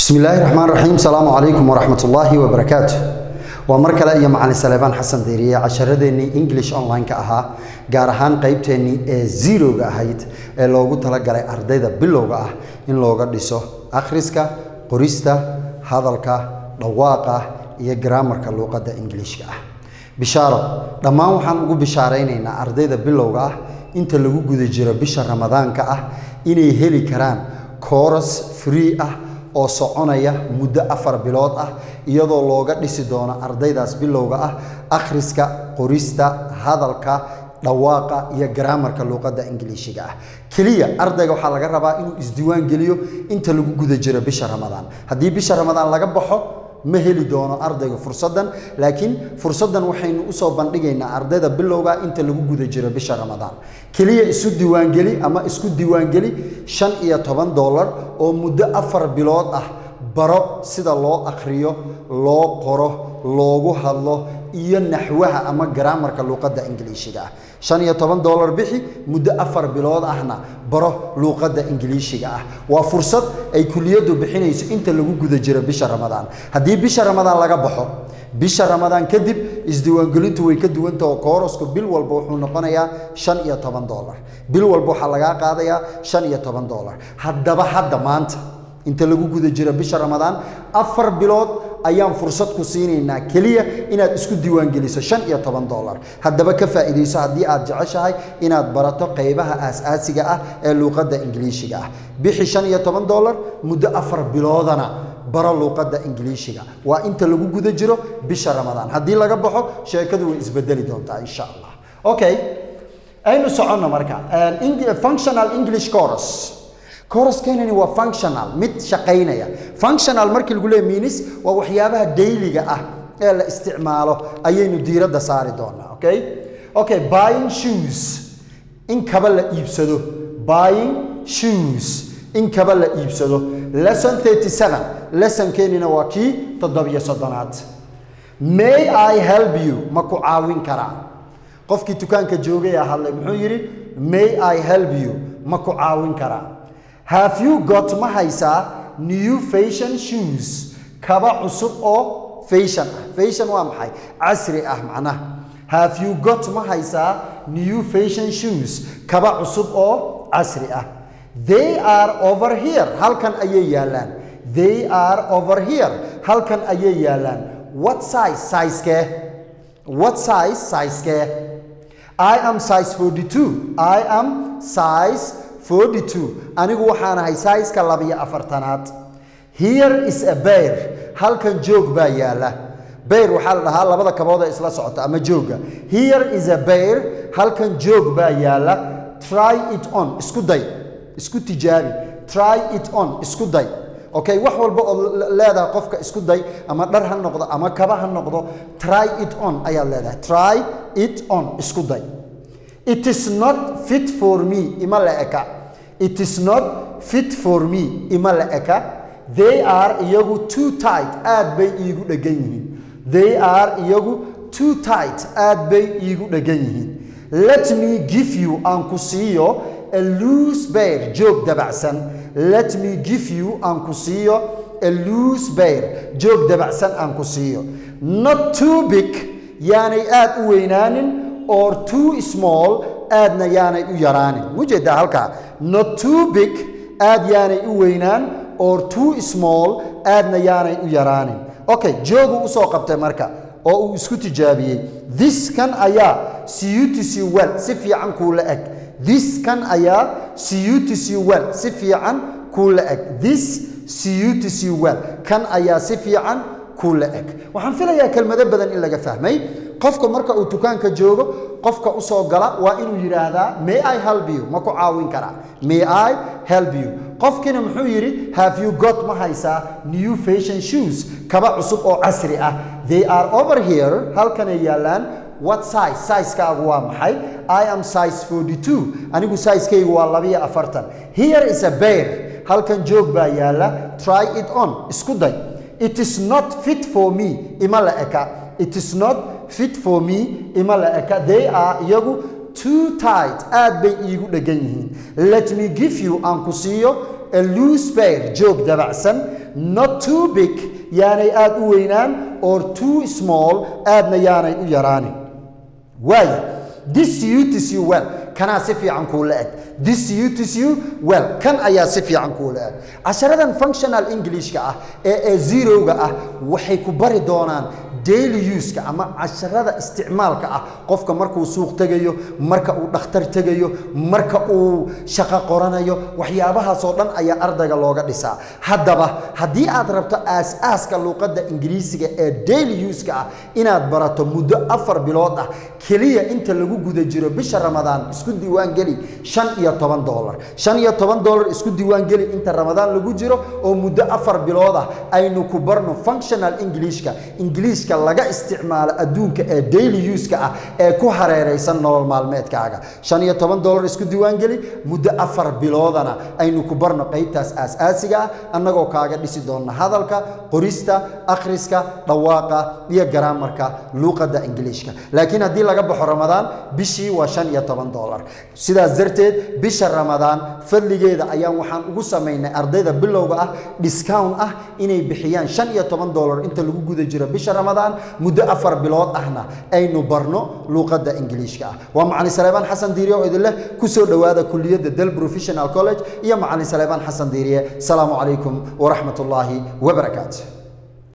bismi illaahi raxmaan raxiim asalaamu calaykum waraxmat ullaahi wabarakaatu waa mar kale iyo macalin saleebaan xasan deeriye casharadeenii english online-ka ahaa gaar ahaan qeybteennii ee zeroga ahayd ee loogu talagalay ardayda bilowga ah in looga dhiso akhriska qorista hadalka dhawaaqa iyo garaamarka luuqadda ingiliishka ah bishaaro dhammaan waxaan ugu bishaaraynaynaa ardayda bilowga ah inta lagu guda jiro bisha ramadaanka ah inay heli karaan kooras free ah oo soconaya muddo afar bilood ah iyadoo looga dhisi doono ardaydaas bilowga ah akhriska qorista hadalka dhawaaqa iyo garaamarka luuqadda ingiliishiga ah keliya ardayga waxaa laga rabaa inuu isdiiwaan geliyo inta lagu guda jiro bisha ramadaan haddii bisha ramadaan laga baxo ma heli doono ardayga fursaddan laakiin fursaddan waxaynu usoo bandhigaynaa ardayda bilowga inta lagu guda jiro bisha ramadaan keliya isu diiwaangeli ama isku diiwaangeli shan iyo toban dollar oo muddo afar bilood ah baro sida loo akhriyo loo qoro loogu hadlo iyo naxwaha ama garaamarka luuqadda ingiliishiga ah shan iyo toban dollar bixi muddo afar bilood ahna baro luuqadda ingiliishiga ah waa fursad ay kuliyaddu bixinayso inta lagu guda jiro bisha ramadaan haddii bisha ramadaan laga baxo bisha ramadaan kadib isdiiwaangelintu way ka duwanta oo koorasku bil walba wuxuu noqonayaa shan iyo toban dollar bil walba waxaa lagaa qaadayaa shan iyo toban dollar haddaba hadda maanta inta lagu guda jiro bisha ramadaan afar bilood ayaan fursad ku siinaynaa keliya inaad isku diiwaangeliso shan iyo toban dollar haddaba ka faa'iidayso haddii aad jeceshahay inaad barato qaybaha aas-aasiga ah ee luuqadda ingiliishiga ah bixi shan iyo toban dollar muddo afar biloodana baro luuqadda ingiliishiga waa inta lagu guda jiro bisha ramadaan haddii laga baxo sheekadu way isbedeli doontaa insha allah okay aynu soconno marka functional english chorus coruskenani waa functional mid shaqaynaya functional markii lagu leeya minis waa waxyaabaha dayliga ah ee la isticmaalo ayaynu diiradda saari doonaa okay okay buying shoes in kaba la iibsado buying shoes in kaba la iibsado lesson 37 lessonkenina waa kii toddobiyo soddonaad may i help you ma ku caawin karaa qofkii dukaanka joogay a hadlay muxuu yidhi may i help you ma ku caawin karaa have you got ma haysaa new fashion shoes kaba cusub oo fashion ah fashion waa maxay casri ah macnaha have you got ma haysaa new fashion shoes kaba cusub oo casri ah they are over here halkan ayay yaallaan they are over here halkan ayay yaallaan what size sizekee what size sizekee i am size 42 i am size 42 anigu waxaan ahay saiska labiyo afartanaad here is a bear halkan joog baa yaala bear waxaa la dhahaa labada kabood ee isla socota ama jooga here is a bear halkan joog baa yaala try it on isku day isku tijaabi try it on isku day okay wax walba oo leedahay qofka isku day ama dhar ha noqdo ama kaba ha noqdo try it on ayaad leedahay try it on isku day it is not fit for me ima la eka it is not fit for me ima la eka they are iyagu too tight aad bay iigu dhegan yihiin they are iyagu too tight aad bay iigu dhegan yihiin let me give you aan ku siiyo a loose bear joog dabacsan let me give you aan ku siiyo a loose bear joog dabacsan aan ku siiyo not too big yaanay aad u weynaanin or too small aadna yaanay u yaraanin mujeedaa halkaa not too big aad yaanay u weynaan or too small aadna yaanay u yaraanin okay joogu usoo qabtay marka oo uu isku tijaabiyey this kan ayaa cutc well si fiican kuu la eg this kan ayaa cutc well si fiican kuu la eg this cutc well kan ayaa si fiican kuu la eg waxaan filayaa kelmado badan in laga fahmay qofka marka uu dukaanka joogo qofka usoo gala waa inuu yidhaahdaa may i help you ma ku caawin karaa may i help you qofkiina muxuu yidhi have you got ma haysaa new fashion shoes kaba cusub oo casri ah they are over here halkanay yaallaan what size sizekaagu waa maxay i am size 42 anigu sizekaygu waa labiyo afartan here is a bear halkan joog baa yaalla try it on isku day it is not fit for me ima la eka it is not fit for me ima la eka they are iyagu too tight aad bay iigu dhegan yihiin let me give you aan ku siiyo a loose pair joog dabacsan not too big yaanay aad u weynaan or too small aadna yaanay u yaraanin waayo this suits you well kanaa si fiican kuula eg this suits you well kan ayaa si fiican kuula eg casharadan functional englishka ah ee ee zeroga ah waxay ku bari doonaan daily uska ama casharada isticmaalka ah qofka markuu suuq tegayo marka uu dhakhtar tegayo marka uu shaqo qoranayo waxyaabahaasoo dhan ayaa ardayga looga dhisaa haddaba haddii aad rabto aas-aaska luuqadda ingiriisiga ee daily uska ah inaad barato muddo afar bilood ah keliya inta lagu guda jiro bisha ramadaan isku diiwaangeli shan iyo toban dolar shan iyo toban dolar isku diiwaangeli inta ramadaan lagu jiro oo muddo afar bilood ah aynu ku barno functional englishka ingiliishka laga isticmaalo adduunka ee daily uska ah ee ku hareeraysan nolol maalmeedkaaga shan iyo toban dolar isku diiwaangeli muddo afar biloodana aynu ku barno qaybtaas aas-aasiga ah annagoo kaaga dhisi doonna hadalka qorista akhriska dhawaaqa iyo garaamarka luuqadda ingiliishka laakiin haddii laga baxo ramadaan bishii waa shan iyo toban dolar sidaas darteed bisha ramadaan fadligeeda ayaan waxaan ugu samaynay ardayda bilowga ah discount ah inay bixiyaan shan iyo toban dolar inta lagu guda jiro bisha ramadaan muddo afar bilood ahna aynu barno luuqadda ingiliishka ah waa macalin saleebaan xasan diiriye oo idin leh kusoo dhowaada kuliyadda del professional college iyo macalin saleebaan xasan diiriye asalaamu calaykum waraxmat ullaahi wabarakaatu